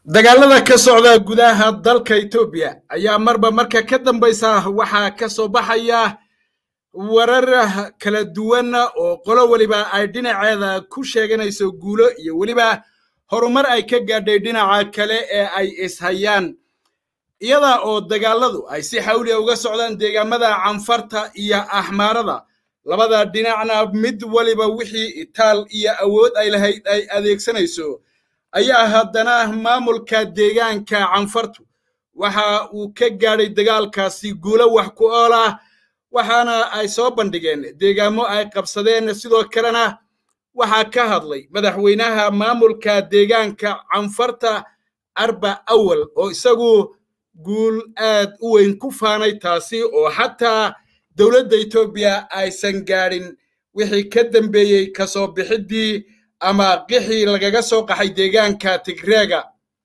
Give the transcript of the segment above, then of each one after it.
dagaalada ka socda gudaha dalka etoobiya ayaa marba marka ka dambaysa waxaa ka soo baxaya warar kala duwan oo qolo weliba ay dhinaceeda ku sheeganayso guulo iyo weliba horumar ay ka gaadhay dhinaca kale ee ay ishayaan iyada oo dagaaladu ay si xawliya uga socdaan deegaamada canfarta iyo axmaarada labada dhinacna mid waliba wixii itaal iyo awood ay lahayd ay adeegsanayso ayaa haddana maamulka deegaanka canfartu waxa uu ka gaadhay dagaalkaasi guulo wax ku ool ah waxaana ay soo bandhigeen deegaamo ay qabsadeen sidoo kalena waxaa ka hadlay madaxweynaha maamulka deegaanka canfarta arba awal oo isagu guul aad u weyn ku faanay taasi oo xataa dowladda etoobiya aysan gaadhin wixii ka dambeeyey kasoo bixiddii ama qixii lagaga soo qaxay deegaanka tigreega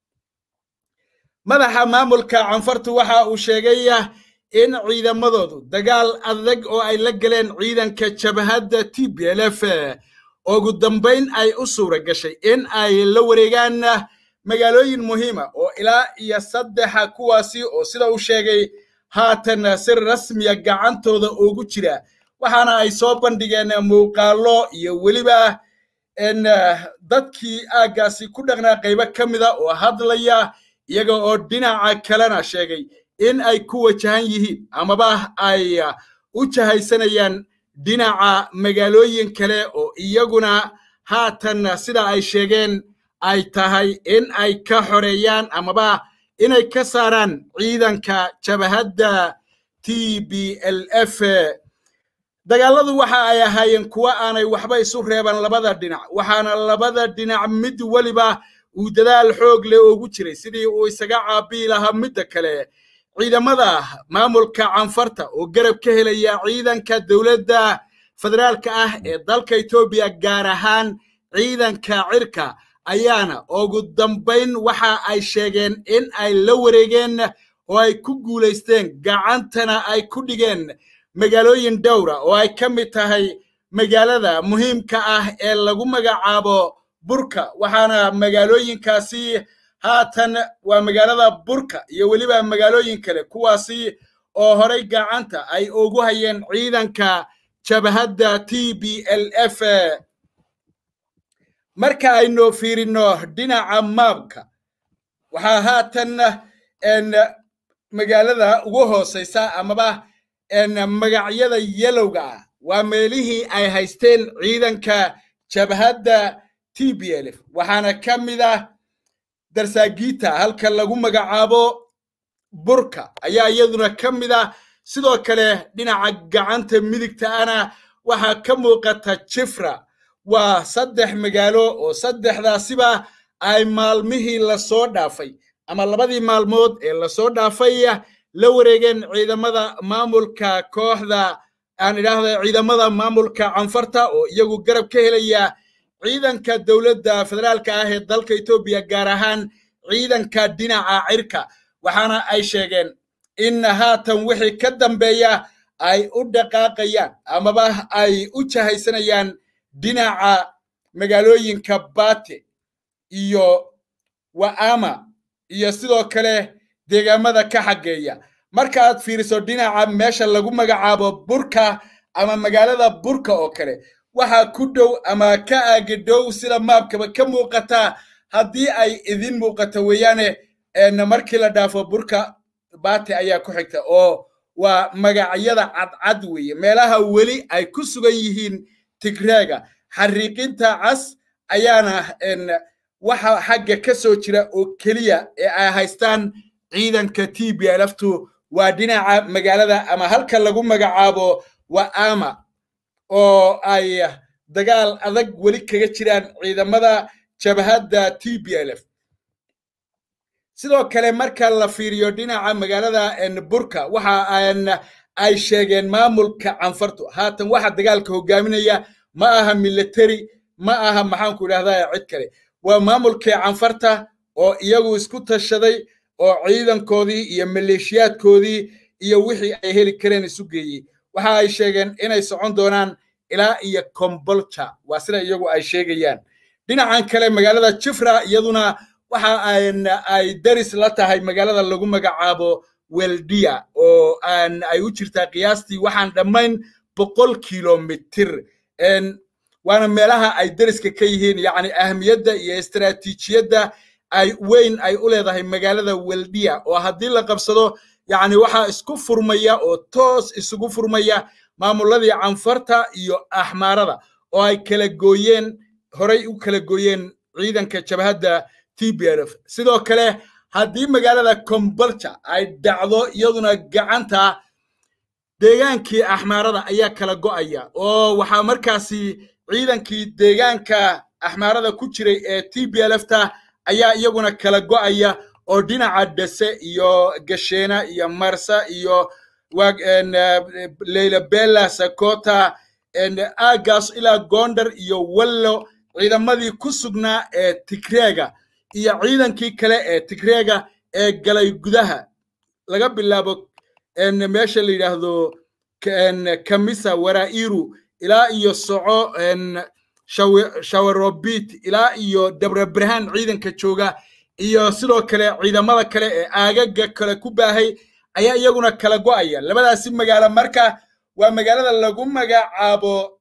madaxa maamulka canfartu waxa uu sheegay in ciidamadoodu dagaal adag oo ay la galeen ciidanka jabhadda t b l f ugu dambayn ay u suura gashay in ay la wareegaan magaalooyin muhiima oo ilaa iyo saddexa kuwaasi oo sida uu sheegay haatan si rasmiya gacantooda ugu jira waxaana ay soo bandhigeen muuqaallo iyo weliba dadkii aaggaasi ku dhaqnaa qaybo ka mida oo hadlaya iyaga oo dhinaca kalena sheegay in ay ku wajahan yihiin amaba ay u jahaysanayaan dhinaca magaalooyin kale oo iyaguna haatan sida ay sheegeen ay tahay in ay ka xoreeyaan amaba inay ka saaraan ciidanka jabhadda t b l f dagaaladu waxa ay ahaayeen kuwo aanay waxba isu reeban labada dhinac waxaana labada dhinac mid weliba uu dadaal xoog leh ugu jiray sidii uu isaga caabii lahaa midda kale ciidamada maamulka canfarta oo garab ka helaya ciidanka dowladda federaalka ah ee dalka etoobiya gaar ahaan ciidanka cirka ayaana ugu dambayn waxa ay sheegeen in ay la wareegeen oo ay ku guulaysteen gacantana ay ku dhigeen magaalooyin dhowra oo ay ka mid tahay magaalada muhiimka ah ee lagu magacaabo burka waxaana magaalooyinkaasi haatan waa magaalada burka iyo weliba magaalooyin kale kuwaasi oo horay gacanta ay ugu hayeen ciidanka jabhadda t b l f marka aynu fiirino dhinaca maabka waxaa haatan magaalada ugu hooseysa amaba magacyada yelowga ah waa meelihii ay haysteen ciidanka jabhadda t b l f waxaana ka mid ah darsaagiita halka lagu magacaabo burka ayaa iyaduna ka mid ah sidoo kale dhinaca gacanta midigta ana waxaa ka muuqata jifra waa saddex magaalo oo saddexdaasiba ay maalmihii lasoo dhaafay ama labadii maalmood ee lasoo dhaafay la wareegeen ciidamada maamulka kooxda aan idhaahda ciidamada maamulka canfarta oo iyagu garab ka helaya ciidanka dowladda federaalka ah ee dalka etoobiya gaar ahaan ciidanka dhinaca cirka waxaana ay sheegeen in haatan wixii ka dambeeya ay u dhaqaaqayaan amaba ay u jahaysanayaan dhinaca magaalooyinka bate iyo wa'ama iyo sidoo kale deegaamada ka xaggeeya marka aad fiiriso dhinaca meesha lagu magacaabo burka ama magaalada burka oo kale waxaa ku dhow ama ka aagidhow sida maabkaba ka muuqata haddii ay idin muuqato weeyaane markii la dhaafo burka bate ayaa ku xigta oo waa magacyada cadcad weeye meelaha weli ay ku sugan yihiin tigreega xariiqinta cas ayaana waxa xagga ka soo jira oo keliya ee ay haystaan ciidanka t b lftu waa dhinaca magaalada ama halka lagu magacaabo wa'ama oo ay dagaal adag weli kaga jiraan ciidamada jabhadda t b l f sidoo kale marka la fiiriyo dhinaca magaalada burka waxa ay sheegeen maamulka canfartu haatan waxa dagaalka hogaaminaya ma aha military ma aha maxaanku idhahdaa cid kale waa maamulkii canfarta oo iyagu isku tashaday oo ciidankoodii iyo maleeshiyaadkoodii iyo wixii ay heli kareen isu geeyey waxa ay sheegeen inay socon doonaan ilaa iyo kombolja waa sida iyagu ay sheegayaan dhinacan kale magaalada jifra iyaduna waxa ay daris la tahay magaalada lagu magacaabo weldia oo ay u jirtaa qiyaastii waxaan dhammayn boqol kilomitir waana meelaha ay dariska ka yihiin yacni ahmiyadda iyo istaraatiijiyadda ay weyn ay u leedahay magaalada weldia oo haddii la qabsado yacni waxaa isku furmaya oo toos isugu furmaya maamuladii canfarta iyo axmaarada oo ay kala gooyeen horay u kala gooyeen ciidanka jabhadda t b l f sidoo kale haddii magaalada combalja ay dhacdo iyaduna gacanta deegaankii axmaarada ayaa kala go'aya oo waxaa markaasi ciidankii deegaanka axmaarada ku jiray ee t b l f ta ayaa iyaguna kala go'aya oo dhinaca dhese iyo gasheena iyo marsa iyo leylabela sakota aagaas ilaa gondar iyo wallo ciidamadii ku sugnaa ee tigreega iyo ciidankii kale ee tigreega ee galay gudaha laga bilaabo meesha la yidhaahdo kamisa warairu ilaa iyo soco shawarobit ilaa iyo dabrabrahan ciidanka jooga iyo sidoo kale ciidamada kale ee aagaga kale ku baahay ayaa iyaguna kala go'aya labadaasi magaalo marka waa magaalada lagu magacaabo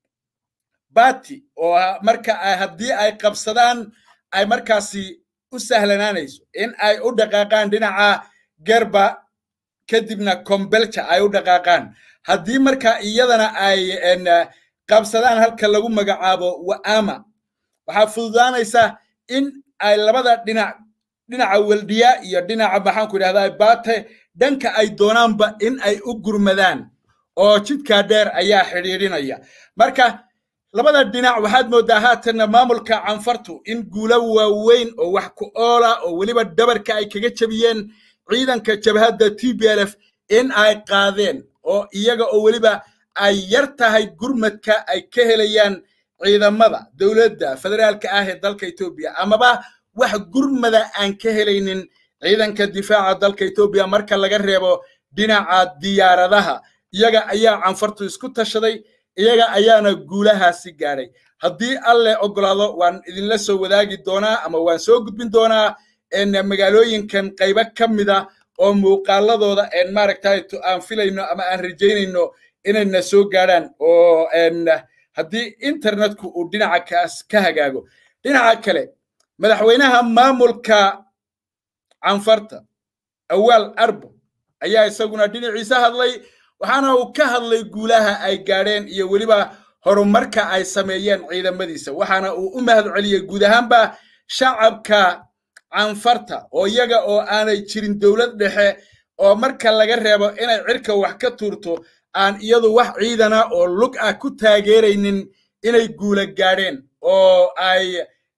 bati oo marka haddii ay qabsadaan ay markaasi u sahlanaanayso in ay u dhaqaaqaan dhinaca gerba kadibna kombelja ay u dhaqaaqaan haddii marka iyadana ay qabsadaan halka lagu magacaabo wa'ama waxaa fududaanaysa in ay labada dhinac dhinaca weldiya iyo dhinaca maxaanku idhahdaa bate dhanka ay doonaanba in ay u gurmadaan oo jidkaa dheer ayaa xidhiidhinaya marka labada dhinac waxaad mooddaa haatanna maamulka canfartu in guulo waaweyn oo wax ku oola oo weliba dhabarka ay kaga jebiyeen ciidanka jabhadda t b l f in ay qaadeen oo iyaga oo weliba ay yar tahay gurmadka ay ka helayaan ciidamada dowladda federaalka ah ee dalka etoobiya amaba wax gurmada aan ka helaynin ciidanka difaaca dalka etoobiya marka laga reebo dhinaca diyaaradaha iyaga ayaa canfartu isku tashaday iyaga ayaana guulahaasi gaadhay haddii alle ogolaado waan idinla soo wadaagi doonaa ama waan soo gudbin doonaa magaalooyinkan qaybo ka mida oo muuqaaladooda maaragtay aan filayno ama aan rajaynayno inayna soo gaadhaan oo haddii internetku uu dhinaca kaas ka hagaago dhinaca kale madaxweynaha maamulka canfarta awaal arbo ayaa isaguna dhinaciisa hadlay waxaana uu ka hadlay guulaha ay gaadheen iyo weliba horumarka ay sameeyeen ciidamadiisa waxaana uu u mahad celiyey guud ahaanba shacabka canfarta oo iyaga oo aanay jirin dowlad dhexe oo marka laga reebo inay cirka wax ka tuurto aan iyadu wax ciidana oo lug ah ku taageeraynin inay guula gaadheen oo ay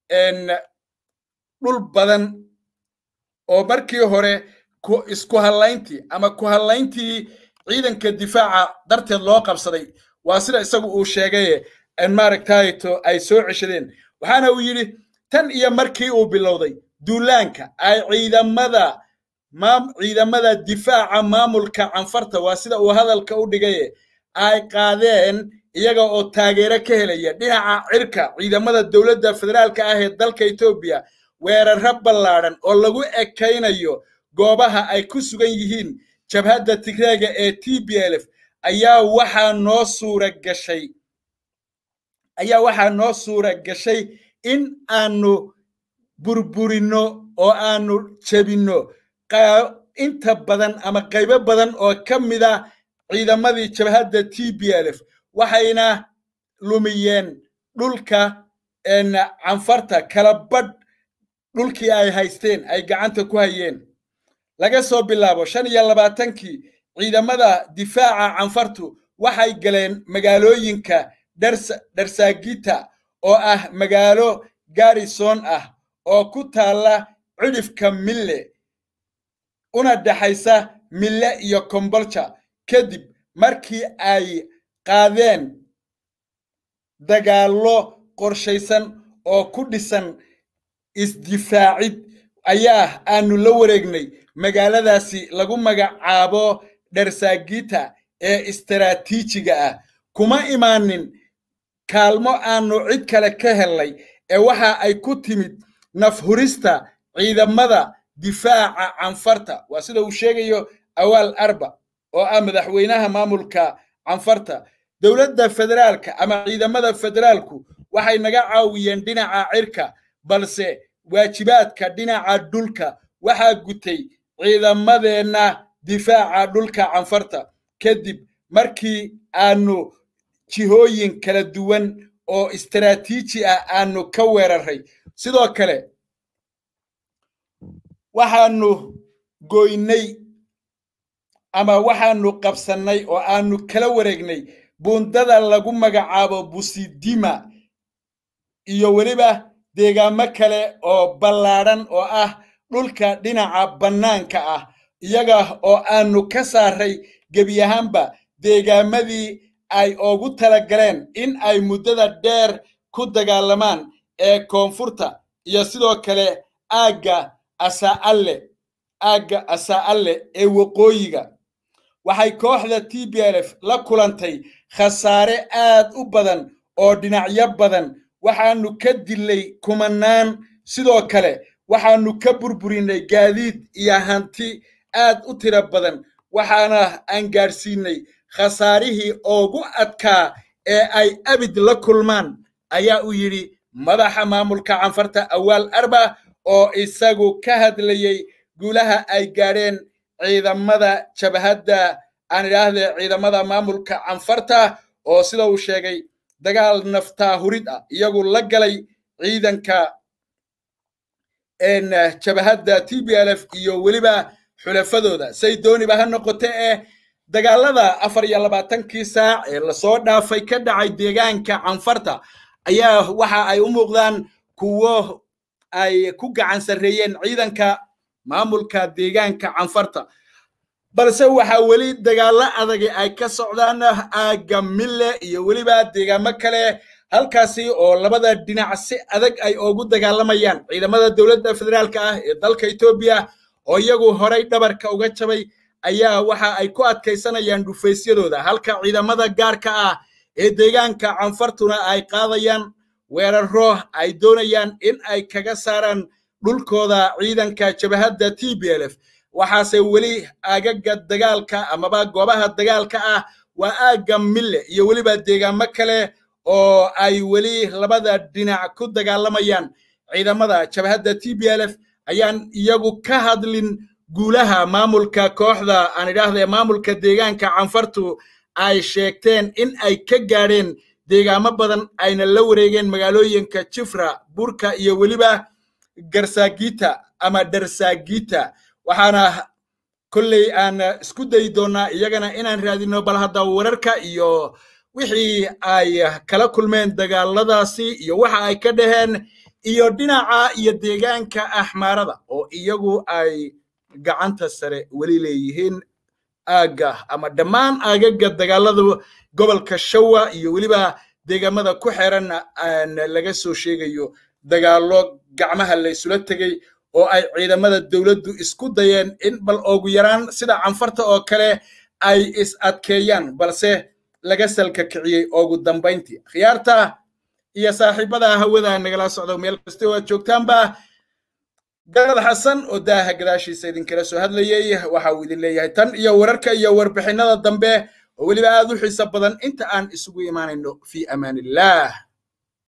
dhul badan oo markii hore isku hadlayntii ama ku hadlayntii ciidanka difaaca darteed loo qabsaday waa sida isagu uu sheegaye maaragtayto ay soo ceshadeen waxaana uu yidhi tan iyo markii uu bilowday duulaanka ay ciidamada ciidamada difaaca maamulka canfarta waa sida uu hadalka u dhigaye ay qaadeen iyaga oo taageero ka helaya dhinaca cirka ciidamada dowladda federaalka ah ee dalka etoobiya weerarro ballaadhan oo lagu ekaynayo goobaha ay ku sugan yihiin jabhadda tigreega ee t b l f ayaa waxaa noo suura gashay ayaa waxaa noo suura gashay in aanu burburinno oo aanu jebinno inta badan ama qaybo badan oo ka mida ciidamadii jabhadda t b l f waxayna lumiyeen dhulka canfarta kala badh dhulkii ay haysteen ay gacanta ku hayeen laga soo bilaabo shan iyo labaatankii ciidamada difaaca canfartu waxay galeen magaalooyinka dharsaagita oo ah magaalo garrison ah oo ku taalla cidhifka mille una dhexaysa mille iyo kombolja kadib markii ay qaadeen dagaallo qorshaysan oo ku dhisan isdifaacid ayaa aanu la wareegnay magaaladaasi lagu magacaabo dharsaagita ee istaraatiijiga ah kuma imaanin kaalmo aanu cid kale ka hellay ee waxa ay ku timid nafhurista ciidamada difaaca canfarta waa sida uu sheegayo awaal arba oo ah madaxweynaha maamulka canfarta dowladda federaalka ama ciidamada federaalku waxay naga caawiyeen dhinaca cirka balse waajibaadka dhinaca dhulka waxaa gutay ciidamadeenna difaaca dhulka canfarta kadib markii aanu jihooyin kala duwan oo istaraatiiji ah aanu ka weeraray sidoo kale waxaanu goynay ama waxaanu qabsannay oo aanu kala wareegnay buundada lagu magacaabo busidima iyo weliba deegaamo kale oo ballaadhan oo ah dhulka dhinaca bannaanka ah iyaga oo aanu ka saaray gebi ahaanba deegaamadii ay ugu talagaleen in ay muddada dheer ku dagaalamaan ee koonfurta iyo sidoo kale aagga asaalle aagga asaa'alle ee waqooyiga waxay kooxda t b l f la kulantay khasaare aad u badan oo dhinacyo badan waxaanu ka dilay kumanaan sidoo kale waxaanu ka burburinay gaadiid iyo hanti aad u tiro badan waxaana aan gaadhsiinay khasaarihii ugu adkaa ee ay abid la kulmaan ayaa u yidhi madaxa maamulka canfarta awaal arba oo isagu ka hadlayey guulaha ay gaadheen ciidamada jabhadda aan idhaahde ciidamada maamulka canfarta oo sida uu sheegay dagaal naftaa hurid ah iyagu la galay ciidanka jabhadda t b l f iyo weliba xulafadooda say dooniba ha noqote eh dagaalada afar iyo labaatankii saac ee lasoo dhaafay ka dhacay deegaanka canfarta ayaa waxa ay u muuqdaan kuwo ay ku gacan sarreeyeen ciidanka maamulka deegaanka canfarta balse waxaa weli dagaallo adagi ay ka socdaan aagga mille iyo weliba deegaamo kale halkaasi oo labada dhinac si adag ay ugu dagaalamayaan ciidamada dowladda federaalka ah ee dalka etoobiya oo iyagu horay dhabarka uga jabay ayaa waxa ay ku adkaysanayaan dhufaysyadooda halka ciidamada gaarka ah ee deegaanka canfartuna ay qaadayaan weeraro ay doonayaan in ay kaga saaraan dhulkooda ciidanka jabhadda t b l f waxaase weli aagaga dagaalka amaba goobaha dagaalka ah waa aagga mille iyo weliba deegaamo kale oo ay weli labada dhinac ku dagaalamayaan ciidamada jabhadda t b l f ayaan iyagu ka hadlin guulaha maamulka kooxda aan idhaahde maamulka deegaanka canfartu ay sheegteen in ay ka gaadheen deegaamo badan ayna la wareegeen magaalooyinka jifra burka iyo weliba garsaagita ama darsaagita waxaana kolley aan isku dayi doonnaa iyagana inaan raadino bal hadda wararka iyo wixii ay kala kulmeen dagaaladaasi iyo waxa ay ka dhaheen iyo dhinaca iyo deegaanka axmaarada oo iyagu ay gacanta sare weli leeyihiin aagga ama dhammaan aagaga dagaalada gobolka shawa iyo weliba deegaamada ku xeran laga soo sheegayo dagaallo gacmaha laysula tegey oo ay ciidamada dowladdu isku dayeen in bal ugu yaraan sida canfarta oo kale ay is adkeeyaan balse laga salka kiciyey ugu dambayntii khiyaarta iyo saaxiibada hawada nagala socdo meel kasta oo aad joogtaanba galad xasan oo daaha gadaashiisa idinkala soo hadlayey waxa uu idin leeyahay tan iyo wararka iyo warbixinnada dambe oo weliba aad u xiiso badan inta aan isugu imaanayno fi amaan illah